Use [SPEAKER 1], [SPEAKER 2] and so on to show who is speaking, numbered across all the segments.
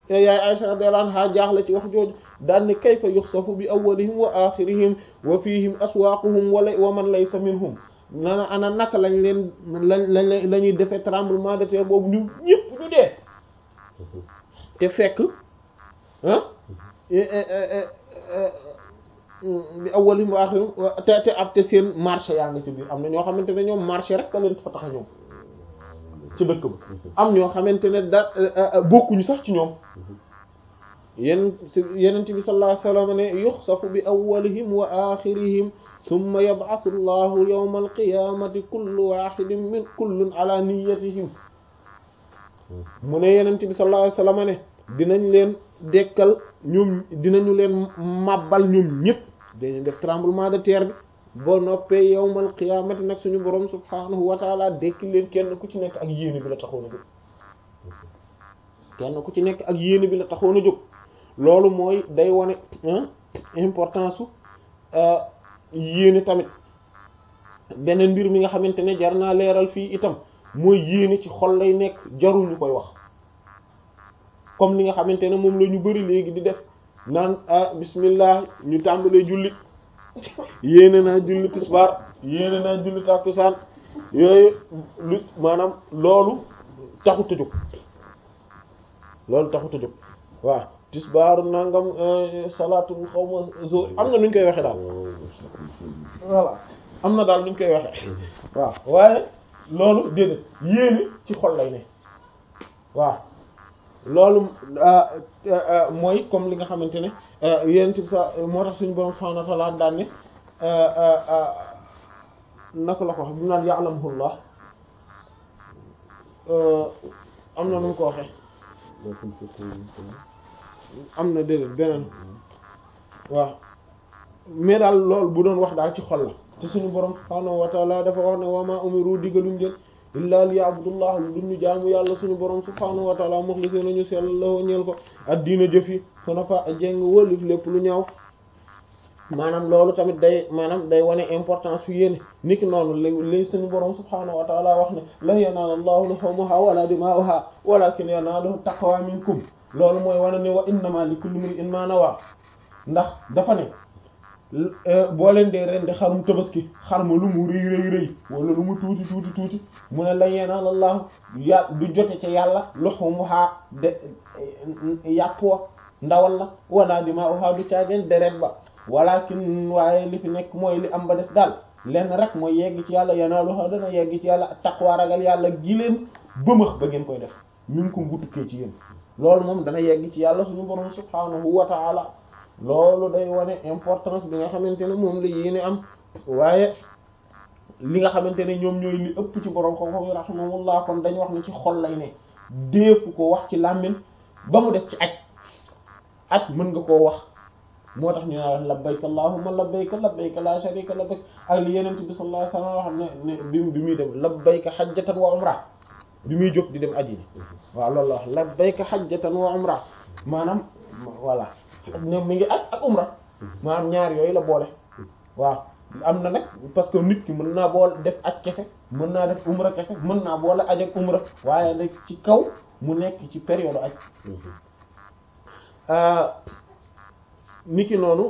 [SPEAKER 1] yaay Aisha radiyallahu anha jaaxle ci wax jooju daan ne kayfa yuxsafu bi awwalihim wa axirihim wa fihim aswaaquhum wala wa man laysa minhum nana ana naka lañ leen lañ lañ la ñuy defee tremblement de terre boobu ñu ñëpp ñu dee te fekk ah bi awwalihim wa axirihim te te ab te seen marché yaa nga ci biir am na ñoo xamante ne ñoom marché rek ka leen fa tax a ñëw ci dëkk ba am ñoo xamante ne da bokkuñu sax ci ñoom yen yenent bi sallallahu alayhi wasallam ne yuxsafu bi awwalihim wa axirihim thumma yab'athu allahu yawma alqiyamati kullu wahidin min kullun ala niyyatihim mu ne yenent bi sallallahu alayhi wasallam ne dinañ leen dekkal ñoom dinañu leen màbbal ñoom ñëpp dañu def tremblement de terre bi boo noppee yawmal qiyaamati nag suñu borom subhaanahu wa taala dekki leen kenn ku ci nekk ak yéene bi la taxoon a jóg kenn ku ci nekk ak yéene bi la taxoon a jóg loolu mooy day wane importance su yéene tamit beneen mbir mi nga xamante ne jar naa leeral fii itam mooy yéene ci xol lay nekk jarul ñu koy wax comme li nga xamante ne moom la ñu bari léegi di def naan ah bismillah ñu tàmbalee julli yéene naa julli tisbaar yéene naa julli tàkkusaan yooyu lu maanaam loolu taxut a jóg loolu taxut a jóg waaw tisbaaru nangam salaatu xaw ma zo am na nu ñu koy waxee daal voilà am na daal nu ñu koy waxee waaw waaye loolu déedéet yéene ci xol lay ne waaw loolu mooy comme li nga xamante ne yéen ci sa moo tax suñu borom subhanahu wa ta'ala daan ne naka la ko wax bi mu naan ya'lamuhullah am na nu mu ko waxee am na déedéet beneen waaw mais daal loolu bu doon wax daal ci xol la te suñu borom subhanahu wa ta'ala dafa wax ne wa ma umiru digaluñ leen illaa liya'budullah lu ñu jaamu yàlla suñu borom subhanahu wa ta'ala mukhlisina ñu sell la ñeel ko addiina jëf yi xunafa jeng wëlif lépp lu ñaaw maanaam loolu tamit day maanaam day wane importance fi yéene niki noonu li li suñu borom subhanahu wa ta'ala wax ne lan yanaala allahu luhumuha wala dima'uha walakin yanaaluhu taqwa minkum loolu mooy wane ne wa innama li kulli imri'in ma nawa ndax dafa ne boo leen dee ren di xarum tabaski xar ma lu mu rëy rëy rëy wala lu mu tuuti tuuti tuuti mu ne la yeenal allah ya du jote ca yàlla luhumuha de yàpp wa ndawal la wala dima'uha du caageen deret ba walakin waaye li fi nekk mooy li am ba des daal lenn rek mooy yegg ci yàlla yanaaluha dana yegg ci yàlla taqwa ragal yàlla gi leen bëmëx ba ngeen koy def min ko ngutukkee ci yéen loolu moom dana yegg ci yàlla suñu borom subhanahu wa ta'ala loolu day wane importance bi nga xamante ne moom la yéene am waaye li nga xamante ne ñoom ñooy li ëpp ci borom xam-xam yi rahimahullah kon dañ wax ne ci xol lay ne déefu ko wax ci làmmiñ ba mu des ci aj aj mën nga koo wax moo tax ñu naan labbayka allahumma labbayka labbayka la sharika lak ak li yenent bi sallallahu alayhi wasallam wax ne ne bi bi muy dem labbayka hajjatan wa umra bi muy jóg di dem aji ni waaw loolu la wax labbayka hajjatan wa umra maanaam voilà ne mi ngi aj ak umra maanaam ñaar yooyu la boole waaw am na nag parce que nit ki mën naa boole def aj kese mën naa def umra kese mën naa boole aj ak umra waaye nag ci kaw mu nekk ci période aj niki noonu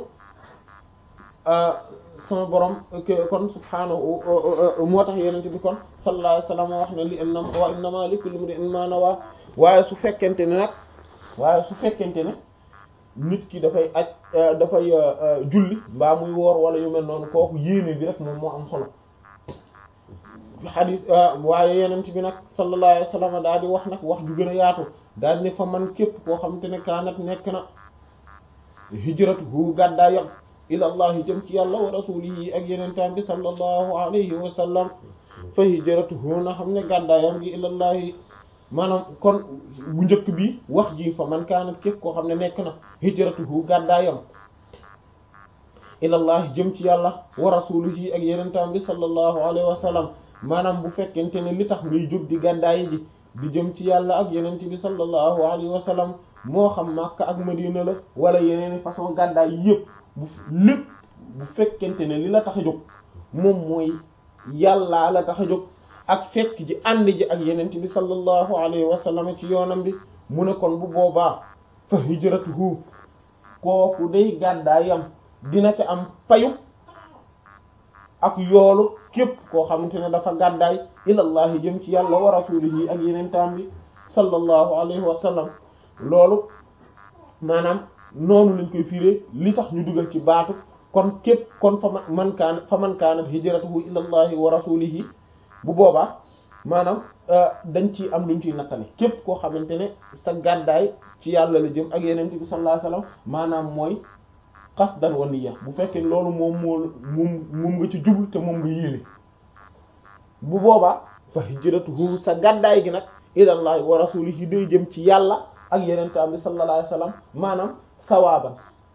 [SPEAKER 1] sama borom kon subhaanahu moo tax yenente bi kon sallallahu alayhi wasallam wax ne li inna wa innama li kulli imrin ma nawa waaye su fekkente ne nag waaye su fekkente ne nit ki dafay aj dafay julli mbaa muy woor wala yu mel noonu kooku yéene bi rek moom moo am solo xadis waaye yenent bi nag sallallahu alayhi wasallam daal di wax nag wax ju gën a yaatu daal di ne fa man képp koo xamante ne kaanat nekk na hijratuhu gàddaayam ilallahi jëm ci yàlla wa rasulihi ak yenentaan bi sallallahu alayhi wa sallam fa hijratuhu na xam ne gàddaayam gi ilallahi maanaam kon bu njëkk bi wax ji fa man kaanat képp koo xam ne nekk na hijratuhu gàddaayam ilallahi jëm ci yàlla wa rasulihi ak yenentaan bi sallallahu alayhi wa sallam maanaam bu fekkente ne li tax ngay jóg di gàddaayi ji di jëm ci yàlla ak yenent bi sallallahu alayhi wa sallam moo xam Makka ak Madina la wala yeneen façon gàddaay yëpp bu lépp bu fekkente ne li la tax a jóg moom mooy yàllaa la tax a jóg ak fekk ji ànd ji ak yenent bi sallallahu alayhi wa sallam ci yoonam bi mu ne kon bu boobaa fa hijratuhu kooku day gàddaayam dina ca am payu ak yoolu képp koo xamante ne dafa gàddaay ilallahi jëm ci yàlla wa rasulihi ak yeneen taam bi sallallahu alayhi wa sallam loolu maanaam noonu lañ koy firé li tax ñu dugal ci baatu kon képp kon fa man kaan fa man kaanat hijratuhu ilallahi wa rasulihi bu boobaa maanaam dañ ci am luñ ciy nattale képp koo xamante ne sa gàddaay ci yàlla la jëm ak yeneen bi sallallahu alayhi wa sallam maanaam mooy qasdan wa niyya bu fekkee loolu moom moo moom moom nga ci jublu te moom nga yéene bu boobaa fa hijratuhu sa gàddaay gi nag ilallahi wa rasulihi day jëm ci yàlla ak yeneen bi sallallahu alayhi wa sallam maanaam sawaaban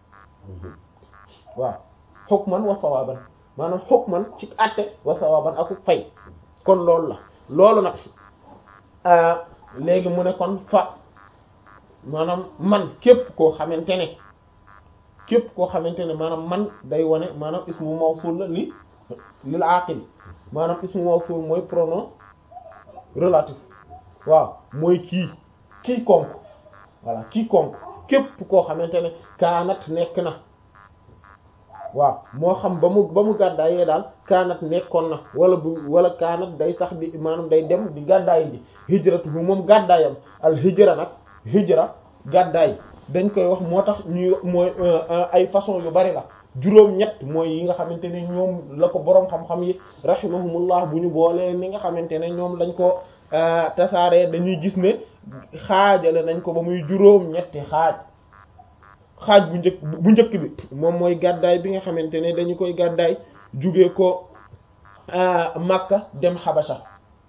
[SPEAKER 1] waaw hukman wa sawaaban maanaam hukman ci àtte wa sawaaban aku fay kon loolu la loolu nag léegi mu ne kon fa maanaam man képp koo xamante ne képp koo xamante ne maanaam man day wane maanaam ismu mawsul la li lil aqil maanaam ismu mawsul mooy pronom relatif waaw mooy kii kii konk voilà kii konk képp koo xamante ne kaanat nekk na waaw moo xam ba mu ba mu gàddaayee daal kaanat nekkoon na wala bu wala kaanat day sax di maanaam day dem di gàddaay ji hijratu bu moom gàddaayam al hijra nag hijra gàddaay dañ koy wax moo tax ñuy mooy ay façon yu bari la juróom-ñett mooy yi nga xamante ne ñoom la ko boroom xam-xam yi rahimahumullah bu ñu boolee ni nga xamante ne ñoom lañ ko tasaaree dañuy gis ne xaajale nañ ko ba muy juróom-ñetti xaaj xaaj bu njëkk bu njëkk bi moom mooy gàddaay bi nga xamante ne dañu koy gàddaay jóge ko Makka dem Habasha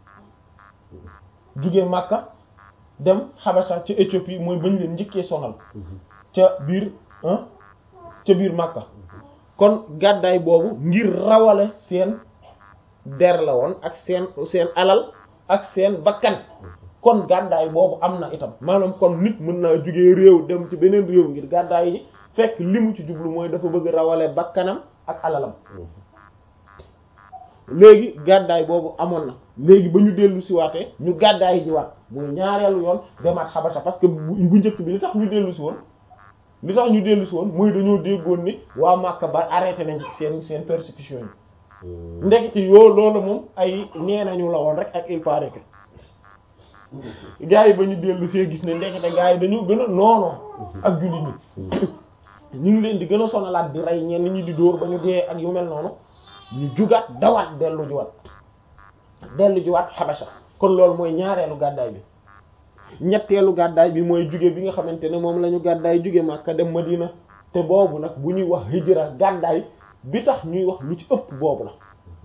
[SPEAKER 1] jóge Makka dem Habasha ca Éthiopie mooy bañ leen njëkkee sonal ca biir ca biir Makka kon gàddaay boobu ngir rawale seen der la woon ak seen seen alal ak seen bakkan kon gàddaay boobu am na itam maanaam kon nit mën naa jugee réew dem ci beneen réew ngir gàddaay yi fekk li mu ci jublu mooy dafa bëgg rawale bakkanam ak alalam léegi gàddaay boobu amoon na léegi ba ñu dellu si waatee ñu gàddaay ji waat mooy ñaareelu yoon demaat xabasa parce que bu njëkk bi li tax ñu dellu si woon li tax ñu dellu si woon mooy dañoo déggoon ni waa Makka ba arrêté nañ seen seen persécution yi ndekete yoo loolu moom ay nee nañu la woon rek ak il paraît que gaa yi ba ñu dellu see gis ne ndekete gaa yi dañu gën a noonoo ak jullit ñi ñu ngi leen di gën a sonalaat di rey ñenn ñi di dóor ba ñu dee ak yu mel noonu ñu jugaat dawaat dellu jiwaat dellu jiwaat xabasa kon loolu mooy ñaareelu gàddaay bi ñetteelu gàddaay bi mooy juge bi nga xamante ne moom la ñu gàddaay juge Makka dem Madina te boobu nag bu ñuy wax hijra gàddaay bi tax ñuy wax lu ci ëpp boobu la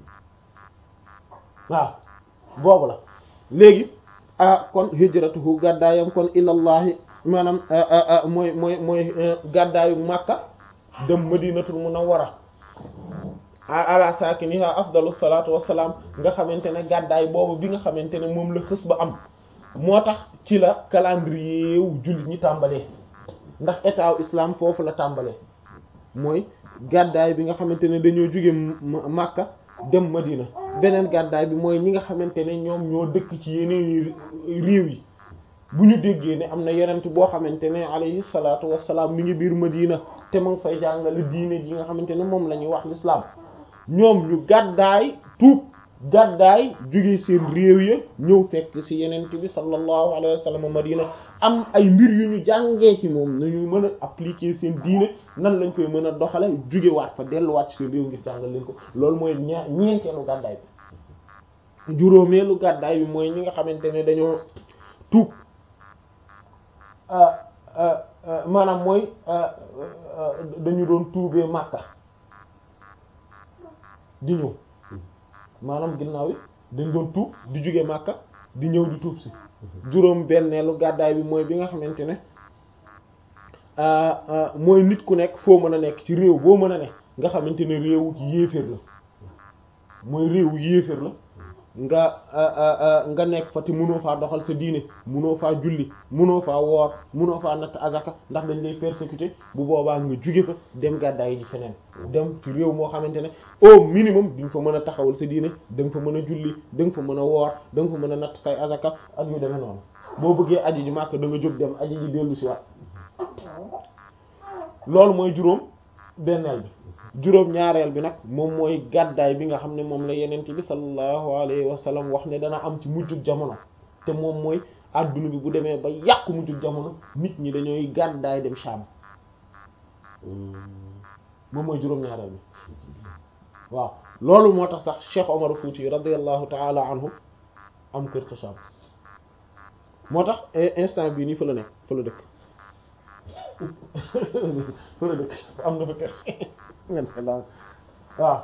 [SPEAKER 1] waaw boobu la léegi ah kon hijratuhu gàddaayam kon ilallahi maanaam mooy mooy mooy gàddaayu Makka dem Madinatul Munawwara ala saakiniha afdalu salaatu wassalaam nga xamante ne gàddaay boobu bi nga xamante ne moom la xës ba am moo tax ci la calendrier wu jullit ñi tàmbalee ndax état wu islam foofu la tàmbalee mooy gàddaay bi nga xamante ne dañoo jóge Makka dem Madina beneen gàddaay bi mooy ñi nga xamante ne ñoom ñoo dëkk ci yeneen réew yi bu ñu déggee ne am na yenent boo xamante ne alayhi salaatu wassalaam mi ngi biir Madina te mu ngi fay jàngale diine ji nga xamante ne moom la ñuy wax l'islam ñoom ñu gàddaay tuub gàddaay jóge seen réew ya ñëw fekk ci yenent bi sallallahu alayhi wa sallam Madina am ay mbir yu ñu jàngee ci moom nañu mën a appliquer seen diine nan lañ koy mën a doxale jóge waat fa delluwaat ci seen réew ngir jàngal leen ko loolu mooy ñaa ñeenteelu gàddaay bi juróomeelu gàddaay bi mooy ñi nga xamante ne dañoo tuub maanaam mooy dañu doon tuubee Makka di ñëw maanaam ginnaaw yi dañ doon tuub di jóge Makka di ñëw di tuub si juróom benneelu gàddaay bi mooy bi nga xamante ne mooy nit ku nekk foo mën a nekk ci réew boo mën a nekk nga xamante ne réewu yéeféer la mooy réewu yéeféer la nga nga nekk fa te mënoo faa doxal sa diine mënoo faa julli mënoo faa woor mënoo faa natt azaka ndax dañ lay persécuter bu boobaa nga jóge fa dem gàddaay ji feneen dem ci réew moo xamante ne au minimum di nga fa mën a taxawal sa diine da nga fa mën a julli da nga fa mën a woor da nga fa mën a natt say azaka ak yu demee noonu boo bëggee aji ji màkk da nga jóg dem aji ji dellu si waat loolu mooy juróom benneel bi juróom ñaareel bi nag moom mooy gàddaay bi nga xam ne moom la yenent bi sallallahu alayhi wa sallam wax ne dana am ci mujjug jamono te moom mooy adduna bi bu demee ba yàqu mujjug jamono nit ñi dañooy gàddaay dem Sham moom mooy juróom ñaareel bi waaw loolu moo tax sax Cheikh Omar Fouti radiyallahu ta'ala anhu am kër ca Sham moo tax instant bii nii fa la nekk fa la dëkk fa la dëkk am na fa kër waaw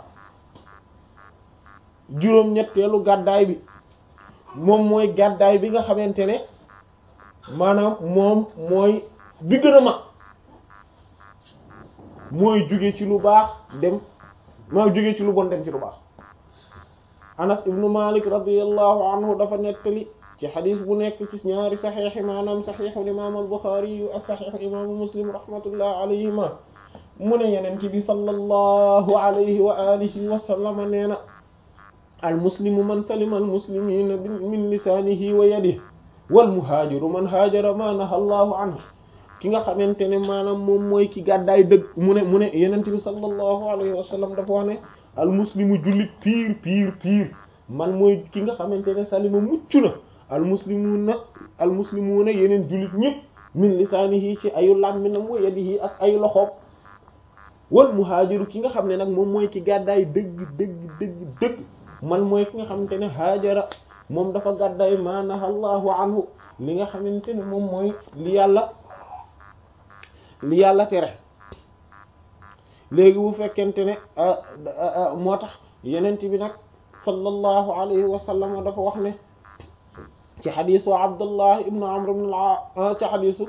[SPEAKER 1] juróom ñetteelu gàddaay bi moom mooy gàddaay bi nga xamante ne maanaam moom mooy bi gën a mag mooy jóge ci lu baax dem maa jóge ci lu bon dem ci lu baax Anas ibnu Malik radiyallahu anhu dafa nettali ci xadis bu nekk ci ñaari saxiix maanaam saxiixu imaam al-Buxaari yu ak saxiixu imaamu Muslim rahmatullah alayhima mu ne yeneen bi sallallahu alayhi wa alihi wa sallam nee na al-muslimu man salima al-muslimiina min lisaanihi wa yadihi wal muhaajiru man haajara ma naha Allahu anhu ki nga xamante ne maanaam moom mooy ki gàddaay dëgg mu ne mu ne yeneen bi sallallahu alayhi wa sallam dafa wax ne al-muslimu jullit piir piir piir man mooy ki nga xamante ne salima mucc na almuslimuuna almuslimuuna yeneen jullit ñëpp min lisaanihi ci ayu làmminam wa yadihi ak ay loxoom wal muhaajiru ki nga xam ne nag moom mooy ki gàddaay dëgg dëgg dëgg dëgg man mooy ki nga xamante ne haajara moom dafa gàddaay ma naha allahu anhu li nga xamante ne moom mooy li yàlla li yàlla tere léegi bu fekkente ne moo tax yenent bi nag sallallahu alayhi wa sallam dafa wax ne ci xadisu abdullah ibnu amr ibn al ci xadisu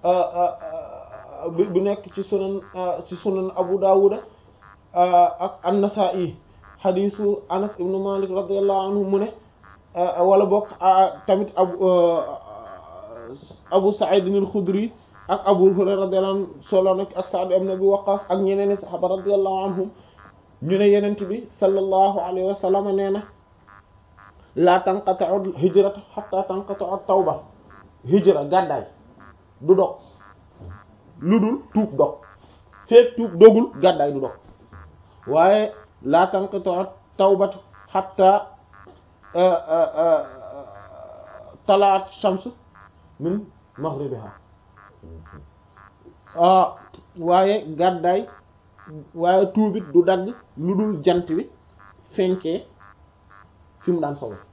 [SPEAKER 1] bu nekk ci sunan ci sunan abu dawuda ak an-nasa'i xadisu anas ibnu malik radiyallahu anhu mu ne wala bokk tamit abu abu sa'id al-khudri ak abu hurayra radiyallahu anhu solo nag ak sa'd ibn abi waqqas ak ñeneen sahaba radiyallahu anhum ñu ne yenent bi sallallahu alayhi wa sallam nee na la tanqata'u hijratu hatta tanqata'u tawba hijra gàddaay du dog lu dul tuub dog feek tuub dogul gàddaay du dog waaye la tanqata'u tawbatu hatta talaat shams min maghribiha waaye gàddaay waaye tuubit du dagg lu dul jant bi fenkee fi mu daan sowe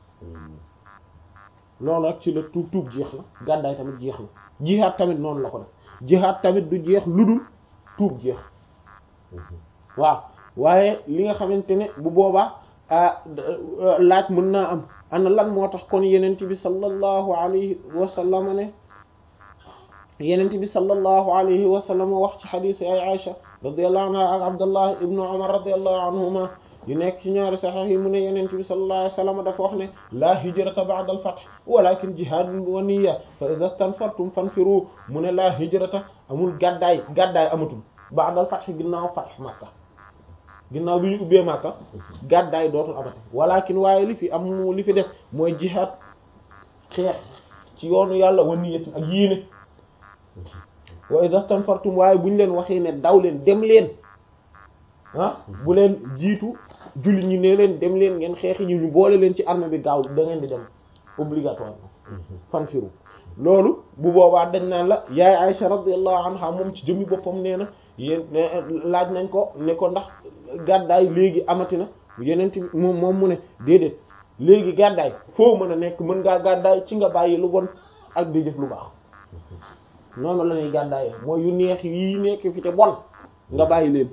[SPEAKER 1] loolu rek ci la tuub tuub jeex na gàddaay tamit jeex na jihaat tamit noonu la ko def jihaat tamit du jeex lu dul tuub jeex waaw waaye li nga xamante ne bu boobaa laaj mën naa am ana lan moo tax kon yenent bi sallallahu alayhi wa sallam ne yenent bi sallallahu alayhi wa sallam wax ci xadiis ay Aïcha radiyallahu anha ak Abdullah ibnu Umar radiyallahu anhuma yu nekk ci ñaari saxiix yi mu ne yenent bi sallallahu alayhi wa sallam dafa wax ne la hijrata ba'da al-fath walakin jihadun wa niyya fa idha stanfartum fanfiru mu ne la hijrata amul gàddaay gàddaay amatul ba'da al-fath ginnaaw fath Makka ginnaaw bi ñu ubbee Makka gàddaay dootul amati walakin waaye li fi am li fi des mooy jihaad xeex ci yoonu yàlla wa niyyatin ak yéene wa idha stanfartum waaye bu ñu leen waxee ne daw leen dem leen ah bu leen jiitu julli ñi ne leen dem leen ngeen xeexi ñi ñu boole leen ci armée bi gaaw da ngeen di dem obligatoire fan firu loolu bu boobaa dañ naan la yaay Aïcha radiyallahu anha moom ci jëmmi boppam nee na yéen laaj nañ ko ne ko ndax gàddaay léegi amati na yeneen bi moom moom mu ne déedéet léegi gàddaay foo mën a nekk mën ngaa gàddaay ci nga bàyyi lu bon ak di jëf lu baax noonu la ñuy gàddaayee mooy yu neex yi nekk fi te bon nga bàyyi leen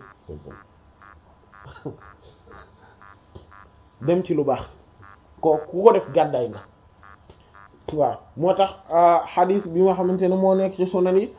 [SPEAKER 1] dem ci lu baax ko ku ko def gàddaay nga waaw moo tax xadis bi nga xamante ne moo nekk ci sunan yi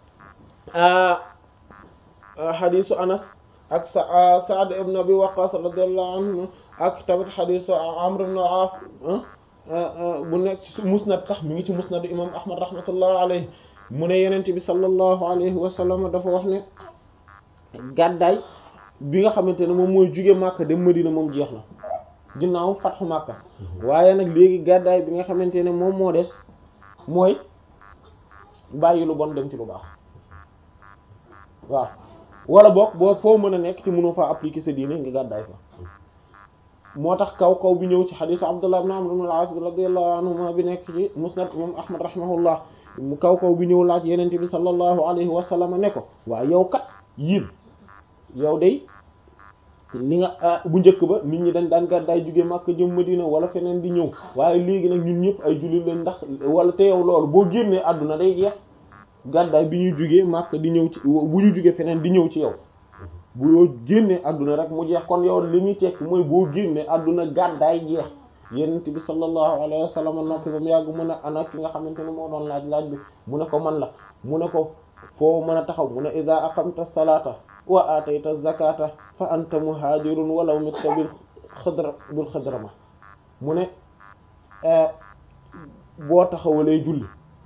[SPEAKER 1] xadisu anas ak sa Sa'd ibn Abi Waqqas radiyallahu anhu ak tamit xadisu Amr ibn al-As bu nekk ci musnad sax mi ngi ci musnad imam Ahmad rahmatullah alayhi mu ne yenent bi sallallahu alayhi wa sallam dafa wax ne gàddaay bi nga xamante ne moom mooy jóge Makka dem Madina moom jeex na ginnaaw fatxu Makka waaye nag léegi gàddaay bi nga xamante ne moom moo des mooy bàyyi lu bon dem ci lu baax waaw wala boog boo foo mën a nekk ci mënoo faa appliquer sa diine nga gàddaay fa moo tax kaw kaw bi ñëw ci xadiisu Abdullah ibn Amr ibn al-As radiyallahu anhuma bi nekk ci musnad imam Ahmad rahimahullah mu kaw kaw bi ñëw laaj yenente bi sallallahu alayhi wa sallam ne ko waaw yow kat yiin yow day li nga bu njëkk ba nit ñi dañ daan gàddaay jóge Makka jëm Madina wala feneen di ñëw waaye léegi nag ñun ñëpp ay jullit lañ ndax wala te yow loolu boo génnee àdduna day jeex gàddaay bi ñuy jógee Makka di ñëw ci bu ñu jógee feneen di ñëw ci yow boo génnee àdduna rek mu jeex kon yow li muy tekki mooy boo génnee àdduna gàddaay jeex yenent bi sallallahu alayhi wa sallam noppi ba mu yàgg mu ne ana ki nga xamante ne moo doon laaj laaj bi mu ne ko man la mu ne ko foo mën a taxaw mu ne ida aqamta salata wa atayta zakata fa anta muhajirun walaw mitta bil xadra bil xadrama mu ne boo taxawalee julli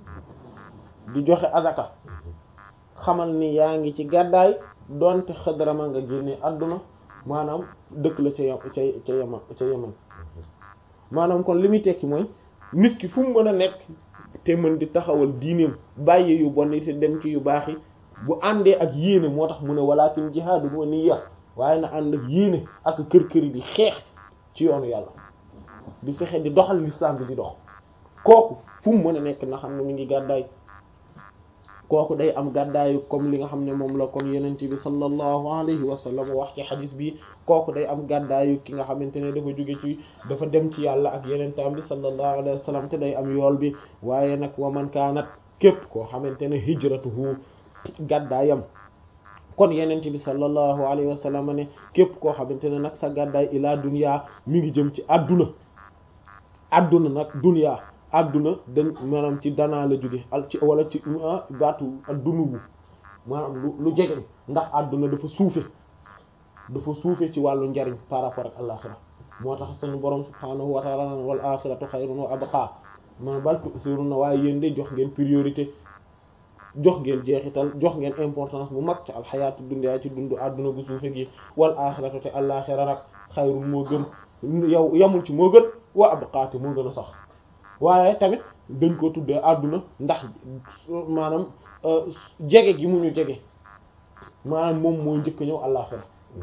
[SPEAKER 1] di joxe azaka xamal ni yaa ngi ci gàddaay donte xadrama nga génne àdduna maanaam dëkk la ca yam ca ca yaman ca yaman maanaam kon li muy tekki mooy nit ki fu mu mën a nekk te mën di taxawal diineem bàyyi yu bon yi te dem ci yu baax yi bu àndee ak yéene moo tax mu ne walakin jihaadu wa niyya waaye na ànd ak yéene ak kër kër yi di xeex ci yoonu yàlla di fexe di doxal l'islam bi di dox kooku fu mu mën a nekk na xam ne mu ngi gàddaay kooku day am gàddaayu comme li nga xam ne moom la kon yenent bi sallallahu alayhi wa sallam wax ci xadis bi kooku day am gàddaayu ki nga xamante ne dafa jóge ci dafa dem ci yàlla ak yenentam bi sallallahu alayhi wa sallam te day am yool bi waaye nag wa man kaanat képp koo xamante ne hijratuhu gàddaayam kon yenent bi sallallahu alayhi wa sallam ne képp koo xamante ne nag sa gàddaay ilaa dunya mi ngi jëm ci adduna adduna nag dunya adduna dañ maanaam ci danaa la jóge al ci wala ci baatu addunubu maanaam lu lu jege ndax adduna dafa suufe dafa suufe ci wàllu njariñ par rapport ak alaxira moo tax suñu borom subhaanahu wa ta'ala wal axiratu xayrun wa abqa ma bal tu'thiruna waaye yéen de jox ngeen priorité jox ngeen jeexital jox ngeen importance bu mag ci alxayaatu dunyaa ci dundu adduna bu suufe gi wal axiratu te alaxira nag xayrun moo gën yow yamul ci moo gën wa abqa te moo gën a sax waaye tamit dañ ko tuddee àdduna ndax maanaam jege gi mu ñu jege maanaam moom moo njëkk ñëw àllaaxira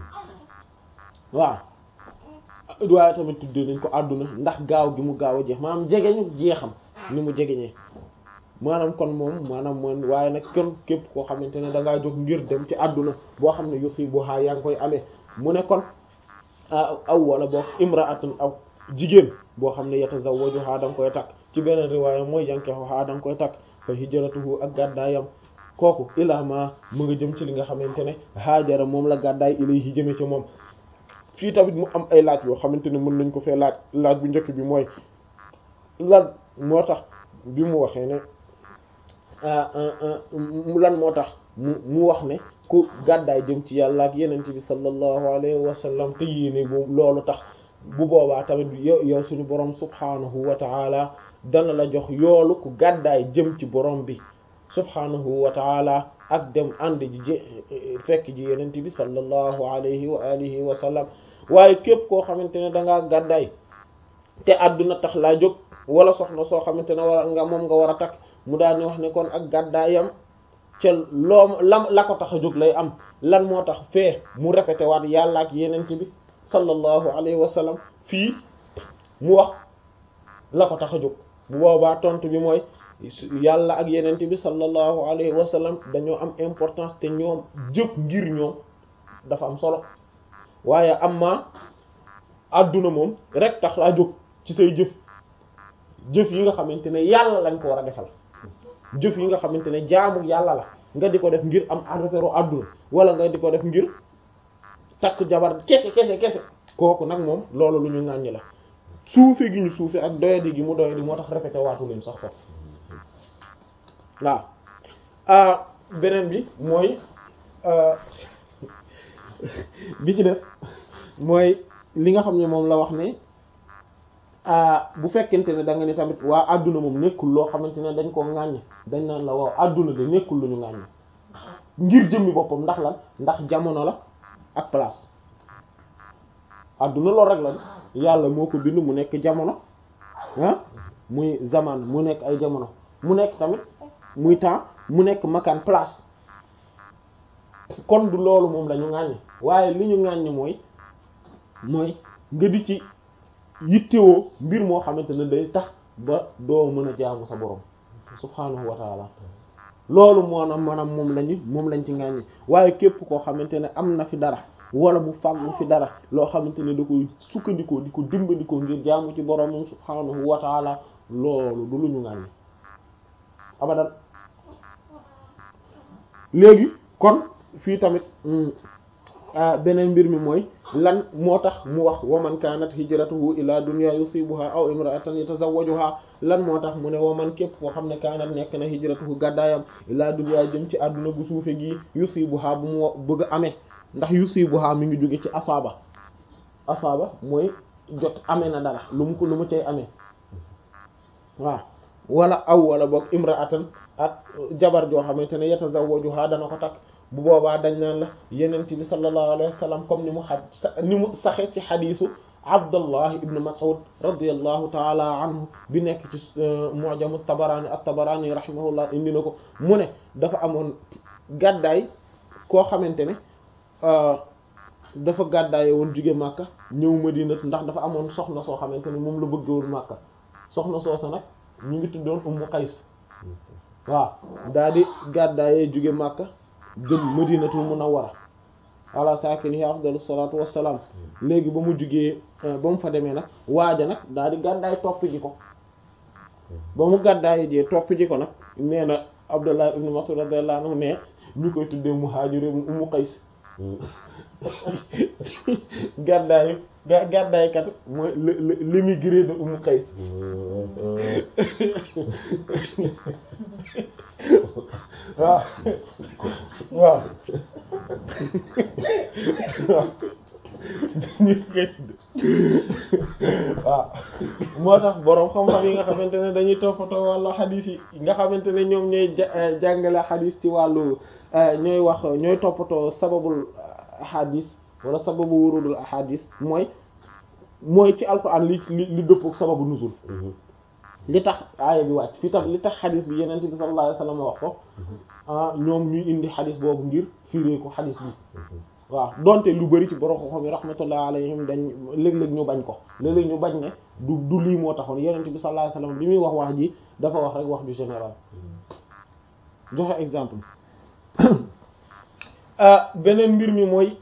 [SPEAKER 1] waaw waaye tamit tuddee nañ ko àdduna ndax gaaw gi mu gaaw a jeex maanaam jege ñu jeexam ni mu jegeñee maanaam kon moom maanaam moom waaye nag kenn képp koo xamante ne da ngaa jóg ngir dem ci àdduna boo xam ne yusibuha yaa ngi koy amee mu ne kon aw wala boo imra'atun aw jigéen boo xam ne yatazawwajuha da nga koy takk ci beneen riwaaya mooy yankihuha da nga koy takk fa hijratuhu ak gàddaayam kooku ilaa ma mu nga jëm ci li nga xamante ne haajara moom la gàddaay ilayhi jëme ci moom fii tamit mu am ay laaj yoo xamante ne mën nañ ko fee laaj laaj bu njëkk bi mooy lan moo tax bi mu waxee ne lan moo tax mu mu wax ne ku gàddaay jëm ci yàlla ak yenente bi sallallahu alayhi wa sallam te yéene boobu loolu tax bu boobaa tamit yow yow suñu borom subhanahu wa taala dana la jox yoolu ku gàddaay jëm ci borom bi subhanahu wa taala ak dem ànd ji j fekk ji yenente bi sallallahu alayhi wa alihi wa sallam waaye képp koo xamante ne dangaa gàddaay te àdduna tax laa jóg wala soxna soo xamante ne war nga moom nga war a takk mu daal di wax ne kon ak gàddaayam ca loo lam la ko tax a jóg lay am lan moo tax fee mu répété waat yàlla ak yenente bi sallallahu alayhi wa sallam fii mu wax la ko tax a jóg bu boobaa tontu bi mooy yàlla ak yenente bi sallallahu alayhi wa sallam dañoo am importance te ñoom jëf ngir ñoom dafa am solo waaye am ma àdduna moom rek tax laa jóg ci say jëf jëf yi nga xamante ne yàlla lañ ko war a defal jëf yi nga xamante ne jaamu yàlla la nga di ko def ngir am affaire àdduna wala nga di ko def ngir takk jabar kese kese kese kooku nag moom loolu lu ñu ŋàññi la suufe gi ñu suufe ak doyadi gi mu doyadi moo tax répété waatu leen sax foofu waaw beneen bi mooy bi ci def mooy li nga xam ne moom la wax ne bu fekkente ne da nga ne tamit waa àdduna moom nekkul loo xamante ne dañ koo ŋàññ dañ naan la waaw àdduna de nekkul lu ñu ŋàññ ngir jëmmi boppam ndax lan ndax jamono la ak place àdduna loolu rek la yàlla moo ko bind mu nekk jamono ah muy zaman mu nekk ay jamono mu nekk tamit muy temps mu nekk makaan place kon du loolu moom la ñu ŋàññ waaye li ñu ŋàññ mooy mooy nga di ci yittewoo mbir moo xamante ne day tax ba doo mën a jaamu sa borom subhaanahu wa taala loolu maanaam maanaam moom lañu moom lañ ci ŋàññi waaye képp koo xamante ne am na fi dara wala mu fàggu fi dara loo xamante ne da koy sukkandikoo di ko dimbandikoo ngir jaamu ci borom subhaanahu wa taala loolu du lu ñu ŋàññi abadan léegi kon fii tamit beneen mbir mi mooy lan moo tax mu wax waman kanat hijratuhu ila dunya yusibuha aw imra'atan yatazawwajuha lan moo tax mu ne waman képp koo xam ne kanat nekk na hijratuhu gàddaayam ila dunya jëm ci àdduna bu suufe gi yusibuha bu mu bëgg a amee ndax yusibuha mi ngi jóge ci asaaba asaaba mooy jot amee na dara lu mu ko lu mu cay amee waaw wala aw wala boog imra'atan ak jabar joo xamante ne yatazawwajuha dana ko takk bu boobaa dañ naan la yenent bi sallallahu alayhi wa sallam comme ni mu xa ni mu saxe ci xadiisu abdullah ibn mas'ud radiyallahu taala anhu bi nekk ci mu'jamu tabarani at-tabarani rahimahullah indi na ko mu ne dafa amoon gàddaay koo xamante ne dafa gàddaaye woon jóge màkka ñëw madina ndax dafa amoon soxna soo xamante ne moom la bëgg woon màkka soxna soosa nag ñu ngi tuddoon ummu qays waaw daal di gàddaayee jóge màkka jëm madinatul munawwara ala saakinihi afdalu salaatu wassalaam léegi ba mu jugee ba mu fa demee nag waaja nag daal di gàddaay topp ji ko ba mu gàddaay jee topp ji ko nag nee na Abdullah ibn Mas'ud radiyallahu anhu ne ñu koy tuddee muhaajir Ummu Qays gàddaay gàddaay kat mooy l'émigré de Ummu Qays waaw waaw waaw moo tax boroom xam-xam yi nga xamante ne dañuy toppatoo wàllu xadiis yi nga xamante ne ñoom ñooy jàngale xadiis ci wàllu ñooy wax ñooy toppatoo sababul ahadis wala sababu wurudul ahadis mooy mooy ci alquran li li li dëppook sababu nuzul li tax aaya bi wàcc fi tam li tax xadis bi yeneen bi sallallahu alayhi wasallam wax ko ah ñoom ñuy indi xadis boobu ngir firee ko xadis bi waaw donte lu bari ci borom xam-xam yi rahmatullah alayhim dañ léeg-léeg ñu bañ ko léeg-léeg ñu bañ ne du du lii moo taxoon yeneen bi sallallahu alayhi wasallam bi muy wax wax ji dafa wax rek wax ju général joxe exemple beneen mbir mi mooy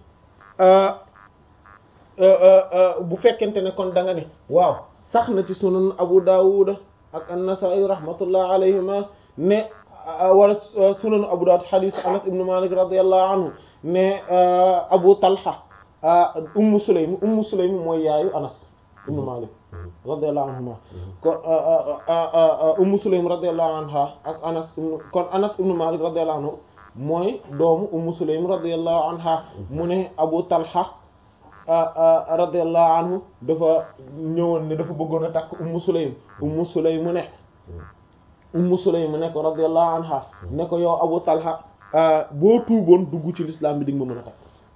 [SPEAKER 1] bu fekkente ne kon da nga ne waaw sax na ci sunan Abu Dawud ak an-Nasa'i rahmatullah alayhima ne wala sunan Abu Dawud hadith Anas ibn Malik radiyallahu anhu ne Abu Talha Ummu Sulaym Ummu Sulaym mooy yaayu Anas ibn Malik radiyallahu anhuma kon Ummu Sulaym radiyallahu anha ak Anas kon Anas ibn Malik radiyallahu anhu mooy doomu Ummu Sulaym radiyallahu anha mu ne Abu Talha radiyallahu anhu dafa ñëwoon ne dafa bëggoon a takk Ummu Sulaym Ummu Sulaym mu ne Ummu Sulaym mu ne ko radiyallahu anha ne ko yow Abu Talha boo tuuboon dugg ci l'islam bi di nga ma mën a takk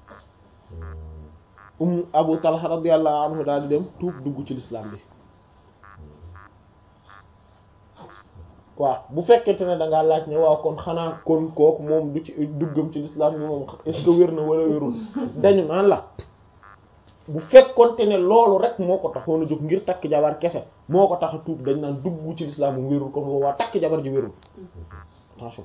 [SPEAKER 1] um Abu Talha radiyallahu anhu daal di dem tuub dugg ci l'islam bi waaw bu fekkente ne da ngaa laaj ne waaw kon xanaa kon kooku moom du ci duggam ci l'islam bi moom est-ce que wér na wala wérul dañu naan la bu fekkonte ne loolu rek moo ko taxoon a jóg ngir takk jabar kese moo ko tax a tuub dañ naan dugg ci l'islam mu wérul kon boobaa takk jabar ji wérul attention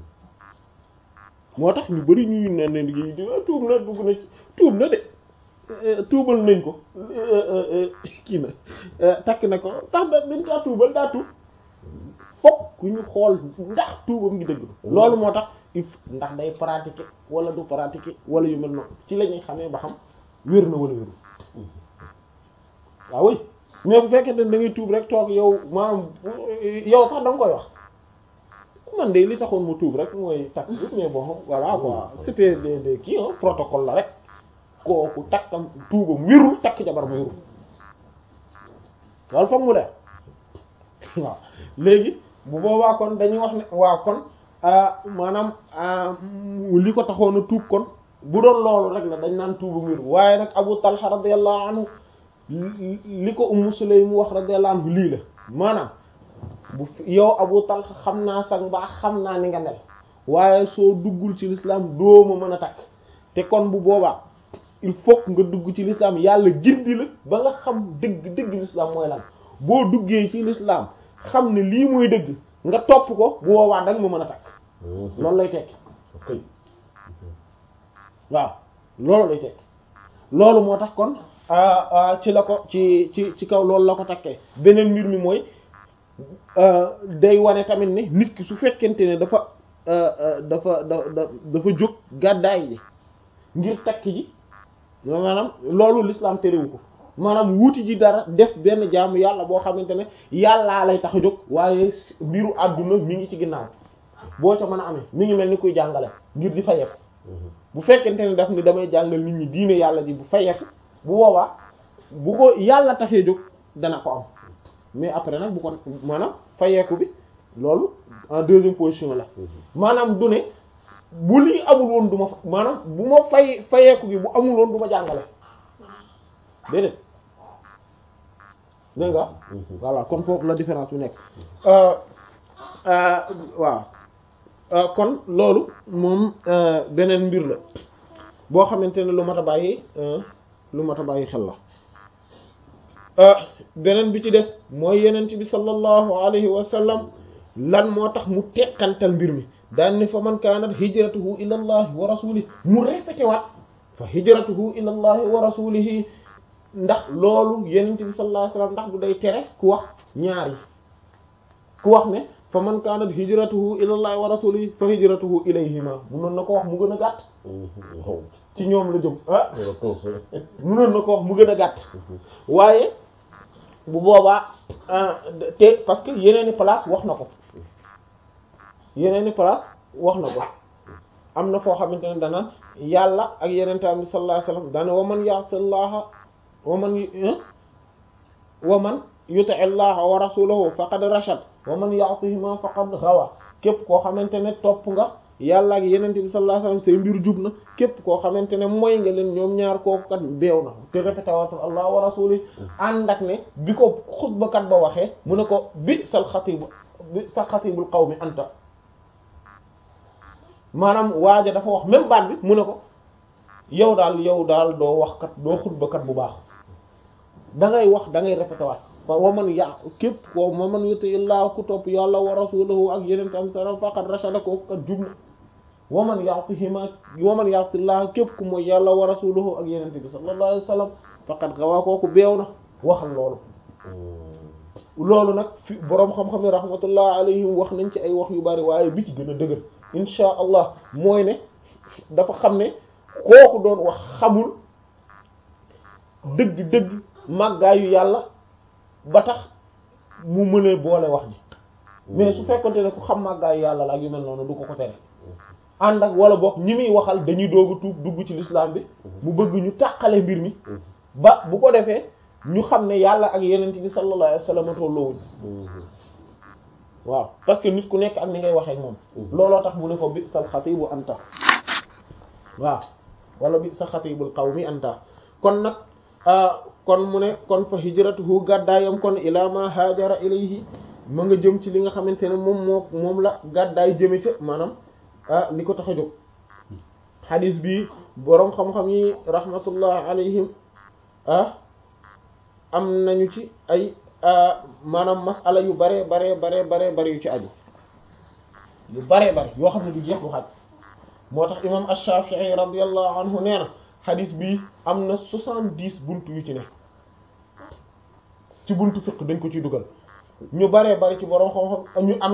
[SPEAKER 1] moo tax ñu bari ñuy ne ne di tuub na dugg na ci tuub na de tuubal nañ ko kii na takk na ko tax da dañ kaa tuubal daa tuub fokk ku ñu xool ndax tuubam ngi dëgg loolu moo tax if ndax day pratiquer wala du pratiquer wala yu mel noonu ci la ñuy xamee ba xam wér na wala wérul waaw oui mais bu fekkee da ngay tuub rek toog yow maanaam yow sax da nga koy wax man de li taxoon mu tuub rek mooy takk bi mais bon voilà quoi c'était des des kii un protocole la rek kooku takkam tuubam wérul takk jabar bu wérul loolu foog mu def waaw léegi bu boobaa kon dañuy wax ne waaw kon maanaam li ko taxoon a tuub kon bu doon loolu rek la dañ naan tuubam wérul waaye nag Abu Talha radiyallahu anhu li ko Ummu Sulaym mu wax radiyallahu anhu lii la maanaam bu yow Abu Talha xam naa sax mbaax xam naa ni nga mel waaye soo duggul ci l'islam doo ma mën a takk te kon bu boobaa il faut nga dugg ci l'islam yàlla gindi la ba nga xam dëgg dëgg l'islam mooy lan boo duggee ci l'islam xam ne lii mooy dëgg nga topp ko bu boobaa danga ma mën a takk loolu lay tekki waaw loolu lay tekki loolu moo tax kon ci la ko ci ci ci kaw loolu la ko takkee beneen mbir mi mooy day wane tamit ne nit ki su fekkente ne dafa dafa da dafa jóg gàddaay ji ngir takk ji maanaam loolu l'islam terewu ko maanaam wuuti ji dara def benn jaamu yàlla boo xamante ne yàllaa lay tax a jóg waaye mbiru àdduna mi ngi ci ginnaaw boo ca mën a amee mi ngi mel ni kuy jàngale ngir di fayeeku bu fekkente ne daf ni damay jàngal nit ñi diine yàlla ji bu fayeeku bu boobaa bu ko yàlla taxee jóg dana ko am mais après nag bu ko maanaam fayeeku bi loolu en deuxième position la maanaam du ne bu lii amul woon du ma fa maanaam bu ma fay fayeeku gi bu amul woon du ma jàngale déedéet dégg nga voilà kon foofu la différence bi nekk waaw kon loolu moom beneen mbir la boo xamante ne lu mat a bàyyi lu mat a bàyyi xel la beneen bi ci des mooy yenent bi sallallahu alayhi wa sallam lan moo tax mu teqantal mbir mi daan ni fa man kaanat hijratuhu ila allahi wa rasulihi mu répété waat fa hijratuhu ila allahi wa rasulihi ndax loolu yenent bi sallallahu alayhi wa sallam ndax du day tere ku wax ñaar yi ku wax ne fa man kaanat hijratuhu ila allahi wa rasulihi fa hijratuhu ilayhima munoon na ko wax mu gën a gàtt ci ñoom la jëm ah munoon na ko wax mu gën a gàtt waaye bu boobaa te parce que yeneeni place wax na ko yeneeni place wax na ko am na foo xamante ne dana yàlla ak yeneen tamit sallallahu alayhi wasallam dana wa man ya'sillaha wa man wa man yuti llaha wa rasulahu faqad rashad wa man ya'sihima faqad ghawa képp koo xamante ne topp nga yàlla ak yeneen bi sallallahu alayhi wasallam say mbir jub na képp koo xamante ne mooy nga leen ñoom ñaar kooku kat beew na te répété waatul allah wa rasuli ànd ak ne bi ko xutbakat ba waxee mu ne ko bi sal xatibu bi sa xatibul qawmi anta maanaam waaja dafa wax même baat bi mu ne ko yow daal yow daal doo wax kat doo xutbakat bu baax da ngay wax da ngay répété waat wa man ya képp ko wa man yuti illaa ku topp yàlla wa rasulahu ak yeneen tam sara faqad rashada kooku kat jub na wa man ya'tihima wa man ya'tillah képp ku mooy yàlla wa rasulahu ak yeneen bi sallallahu alayhi wasallam faqad gawaa kooku beew na waxal loolu loolu nag fi boroom xam-xam yi rahmatullah alayhim wax nañ ci ay wax yu bari waaye bi ci gën a dëgër insha allah mooy ne dafa xam ne kooku doon wax xamul dëgg-dëgg màggaayu yàlla ba tax mu mën a boole wax ji mais su fekkonte ne ku xam màggaayu yàlla la ak yu mel noonu du ko ko tere ànd ak wala boog ñi muy waxal dañuy doogu tuub dugg ci l'islam bi mu bëgg ñu tàqale mbir mi ba bu ko defee ñu xam ne yàlla ak yenent bi sallallahu alayhi wasallam tolloowuñ waaw parce que nit ku nekk ak ni ngay waxee moom looloo tax mu ne ko bi sal xatibu anta waaw wala bi sa xatibul qawmi anta kon nag kon mu ne kon fa hijratuhu gàddaayam kon ila ma haajara ilayhi ma nga jëm ci li nga xamante ne moom moo moom la gàddaay jëme ca maanaam ah li ko tax a jóg xadis bi boroom xam-xam yi rahmatullah alayhim ah am nañu ci ay maanaam masala yu bare bare bare bare bare yu ci aju yu bare bare yoo xam ne du jeex du xaj moo tax imam ash-Shafi'i radiyallahu anhu nee na xadis bi am na soixante-dix buntu yu ci ne ci buntu fiqh dañ ko ciy dugal ñu bare bare ci boroom xam-xam ñu am